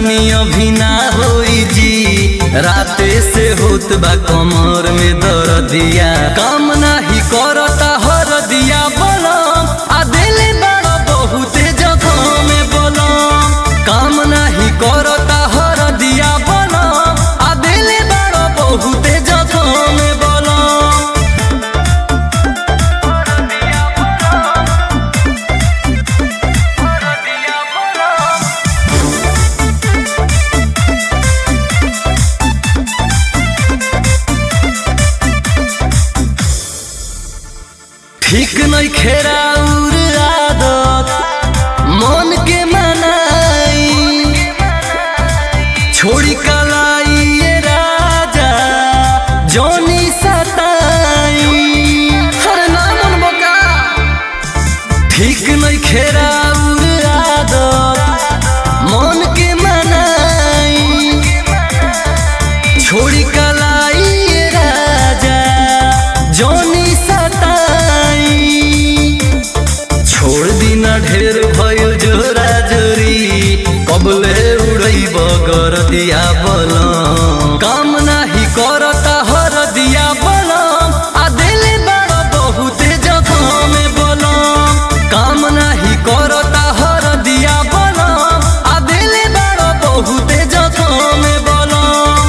रानी अभी ना होई जी राते से होत बा कमर में दर्दिया काम नाही करता हर दिया बलम आ दिले बड़ा बहुते जगह में बलम काम नाही करता हर दिया बलम आ दिले बड़ा बहुते जगह में बलम ठीक नहीं खेरा उर आदत मन के मनाई छोड़ी कलाई ये राजा जोनी सताई हर नाम बका ठीक नहीं खेरा उर आदत मन के मनाई छोड़ी कलाई ये राजा जोनी सताई छोड़ दिना ढेर भइल जोरा जोरी कबले उड़ई बगर दिया बलम काम नाही करता हर दिया बलम आ दिले बड़ा बहुते जगह में बलम काम नाही करता हर दिया बलम आ दिले बड़ा बहुते जगह में बलम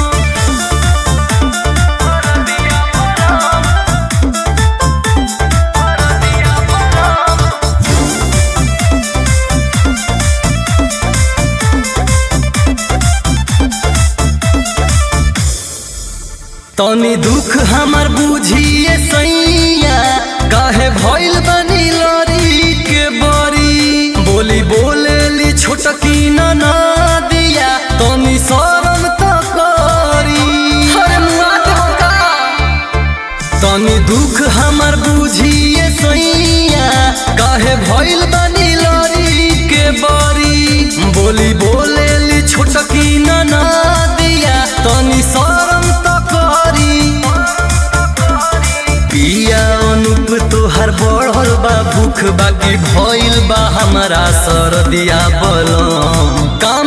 तनी दुख हमर बुझिए सैया काहे भइल बनी लरी के बरी बोली बोलेली छोटकी ना दिया तनी शरम त करी हरे मुआ का तनी दुख हमर बुझिए सैया काहे भइल बनी लरी के बरी बोली बोलेली छोटकी ना दिया तनी शरम त करी पिया अनुप तोहर बढ़ल बा भूख बाकी भइल बा हमारा सरदिया बलम का